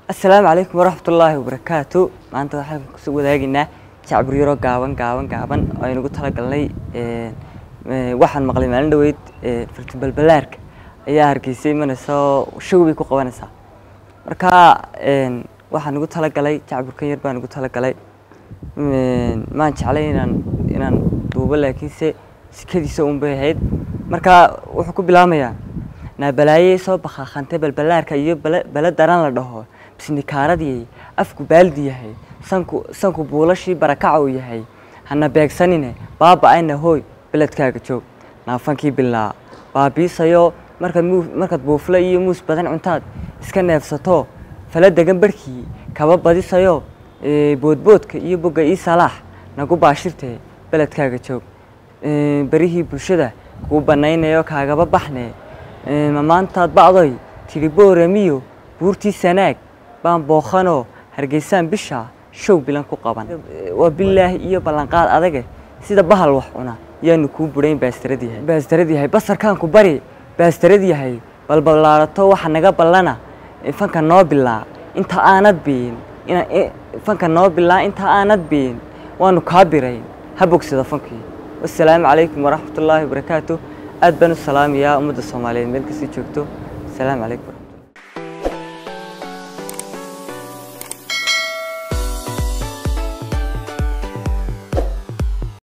asalaamu calaykum waraxmatullaahi wabarakaatu maanta waxaan kusoo wadaageynaa jacbur yaro gaaban gaaban gaaban oo aynugu talagalnay waxaan maqlay maalin dhaweyd fartin balbalaarka ayaa hargeysay imanaysa show bay ku qabanaysaa marka waxaan ugu talagalay jacburkan yar baan ugu talagalay maan jeclay inaan inaan duubo laakiinse sikadiisa un bay ahayd marka wuxuu ku bilaamayaa naabalaaye soo bakhaaqantay balbalaarka iyo bale daran la dhaho bisnikaaradii afku baaldi yahay sanku sanku buulashii barakaca uu yahay hana beegsanine baaba-ayna hooy beledkaaga joog naafankii bilaa baabiisayo markaad muu markaad buufle iyo muus badan cuntaad iska neefsato fala degan barhkii kaba badisayo boodboodka iyo bogga ii salaax nagu baashirtee beledkaaga joog berihii bulshada kuu banaynayo kaagaba baxne ma maantaad bacdoy tidhi booramiyo buurtii sanaag baan bookhanoo hargeysaan bisha show bilan ku qaban waa bilaahi iyo ballanqaad adage sida bahal wax cuna yaanu kuu budhayn baastarad yahay baastarad yahay basarkaanku bari baastarad yahay balballaarato waxa naga ballana fanka noo bilaa inta aanad biin fanka noo bilaa inta aanad biin waanu kaa birayn ha bogsada fankii wasalaamu calaykum waraxmatullaahi wabarakaatu aad baan u salaamayaa ummadda soomaaliyeed meel kasii joogto asalaamu calaykum